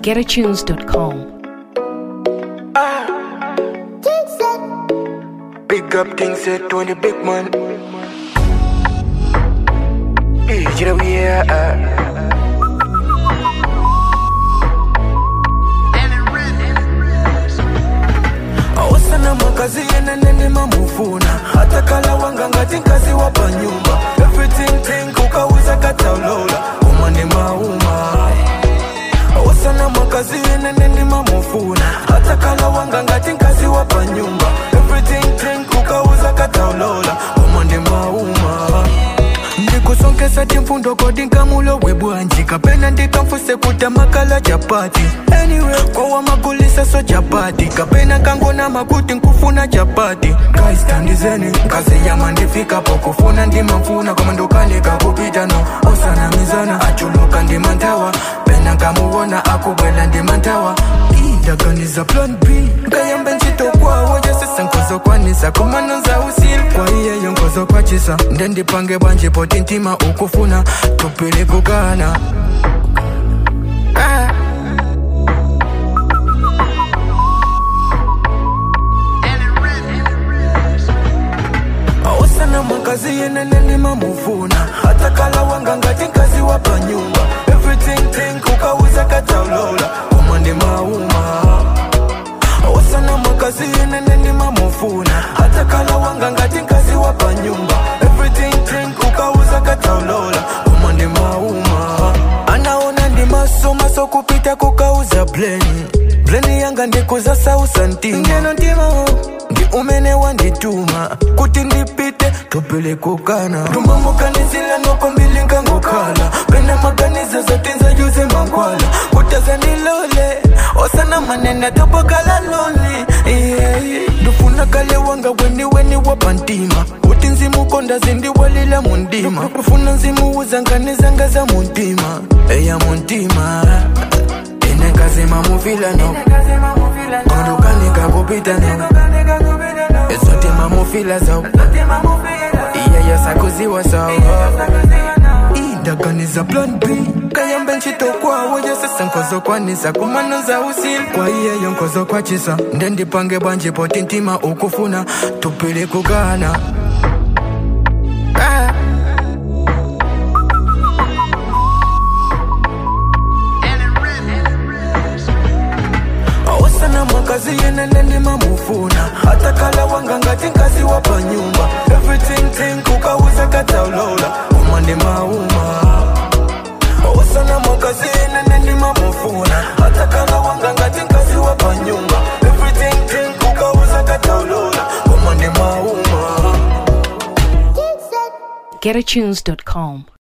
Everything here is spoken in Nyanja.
getatunes.com. Big up things said to the big man. Hey, you know we are. awasana makazi yenenene mamufuna hata kala wanga ngati nkazi wapa nyumba everything thing kukauza kataulola uma ni mauma awasana makazi yenenene mamufuna hata kala wanga ngati nkazi wapa nyumba everything thing kukauza kataulola uma ni mauma ndikusonkesa timfundo kodi nkamulo webwanji kapena ndikamfuse kuta makala chapati anyway kowa magulisa so chapati kapena kangona makuti nkufuna chapati kaistandizeni kazi yama ndifikapo kufuna ndimamfuna koma ndokaleka kupita no osana mizana achuluka ndimantawa pena nkamuwona akubwela ndimantawa ndaganiza plan b nkayambe ntchito kwawo yosesa nkuzokwanisa kumanonza usil kwa iyeyo nkuzokwachisa ndendipange bwanje poti ntima ukufuna tupili kugana ah. awasana makazi yeneneni mamufuna hata kala wanga ngati nkazi wapa nyumba everything thing ukauza kataulola koma ndi mauma awasana makazi yeneneni mamufuna hata kala wanga ngati nkazi wapa nyumba everything thing ukauza kataulola koma ndi mauma anaona ndi maso maso kupita kukauza bleni bleni yanga ndikuza sausa ntima ngeno ntima ndi umene wandituma kuti ndipite tupile kukana tumbamukanizila noko mbili nkangokhala pena maganizo zotinza yuze mankhwala kutaza nilole osana manena topokala loli yeah, yeah. ndufuna kale wanga weni weni wapa ntima kuti nzimukonda zindiwalila mundima ndufuna nzimuuza nkani zanga za muntima eya muntima ine nkazima mufila no kondukanika kupita no ezotima mufila zo iyeyo sakuziwa so indaganiza plan b kayambe ntchito kwawo yosesa nkozokwanisa kumanoza usil kwa iyeyo nkozokwachisa ndendipange bwanje poti ntima ukufuna tupile kugana ah. awasana makazi yeneneni mamufuna hata kala wanga ngati nkazi wapa nyumba everything thing kukauza kataulola uma ndi mauma awasana makazi yeneneni mamufuna hata kala wanga ngati nkazi wapa nyumba everything thing kukauza kataulola uma ndi mauma getatunes.com.